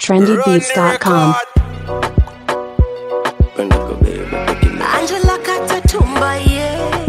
trendybeats.com. Angela Katatumba, yeah.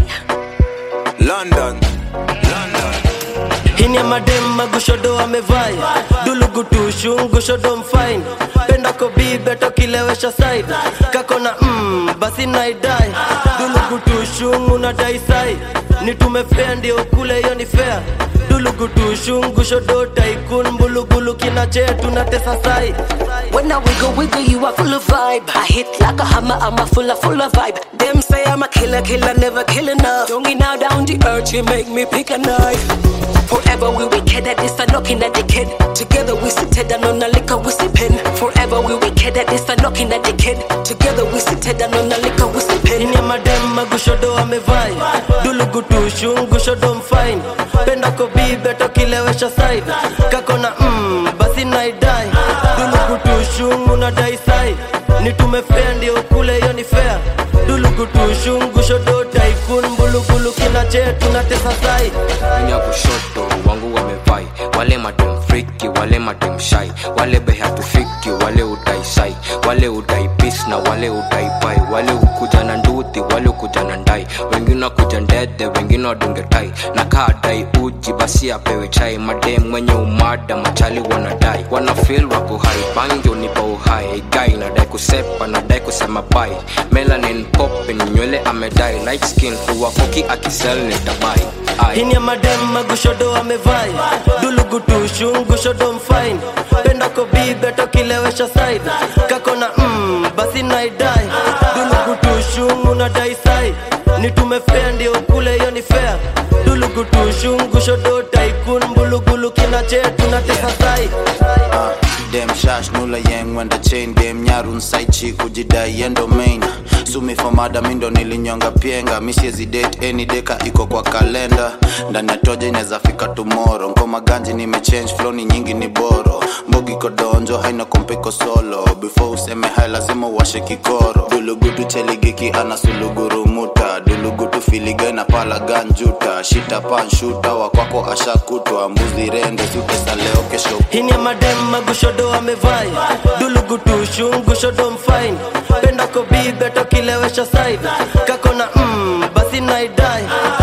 London, London. hini ya madem magushodo amevai dulugutushu ngushodo mfine penda kobibe tokilewesha side kakona mm, basi naidai dulugutushu unadai sai nitume fea ndio ukule hiyo ni fea dulugutushu ngushodo taikun mbulugulu kinache tunatesa sai When I wiggle, wiggle, you are full of vibe. I hit like a hammer, I'm a full of, full of vibe. Them say I'm a killer, killer, never kill enough. Don't now down the earth, you make me pick a knife. Forever we wicked at this, I'm knocking at the kid. Together we sit down on the liquor, we sipping. Forever we wicked at this, I'm knocking at the kid. Together we sit down on the liquor, we sipping. ini ya madem magushodo amevai dulugutushu ngushodo mfine penda kobibe tokilewesha side kakona mm, basi naidai dulugutushu unadai sai nitume fea ndio ukule hiyo ni fea dulugutushu ngushodo taikun mbulugulu kinache tunatesa sai nya kushoto wangu wamevai wale madem friki wale madem shai wale behatufiki wale udai sai wale udai pis na wale udai pai wale ukuja na nduthi wale ukuja na ndai wengine wakuja ndede wengine wadunge tai na kaa dai uji basi apewe chai madem mwenye umada machali wanadai wana feel wako hai bangi unipa uhai gai nadai kusepa nadai kusema bai melanin popin nywele amedai light skin huwakoki akisel nitabai Ai. hini ya madem magushodo amevai dulugutushu ngushodo mfine penda kobibe tokilewesha side kakona mm, basi naidai dulugutushu unadai sai nitume fea ndio ukule hiyo ni fea dulugutushu ngushodo taikun mbulugulu kinache tunatesa sai Uh, dem shash nula yang wenda chain dem nyarun saichi kujidai endo main sumi famada mindo nilinyonga pienga misiezi date any deka iko kwa kalenda ndani ya toja inaweza fika tomorrow ngoma ganji nimechange flow ni nyingi ni boro mbogi kodonjo haina kompiko solo before useme hai lazima uwashe kikoro dulugutu cheligiki ana sulugurumuta dulugutu filiga na pala ganjuta shita panshuta wakwako ashakutwa mbuzi rende siutesa leo kesho hini ya madem magushodo amevai dulugutushu ngushodo mfine penda kobibe tokilewesha side kakona mm, basi naidai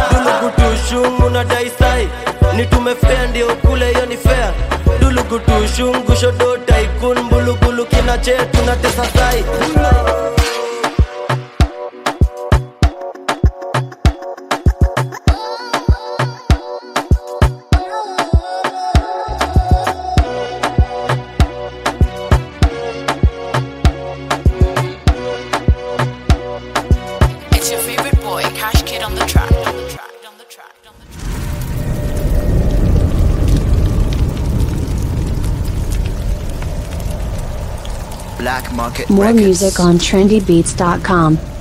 dulugutushu unadai sai nitume fea ndio ukule hiyo ni fea dulugutushu ngushodo taikun mbulugulu kinache tunatesa sai It's your favorite boy, Cash Kid on the track. On the track. On the track. On the track. Black Market More Records. music on trendybeats.com.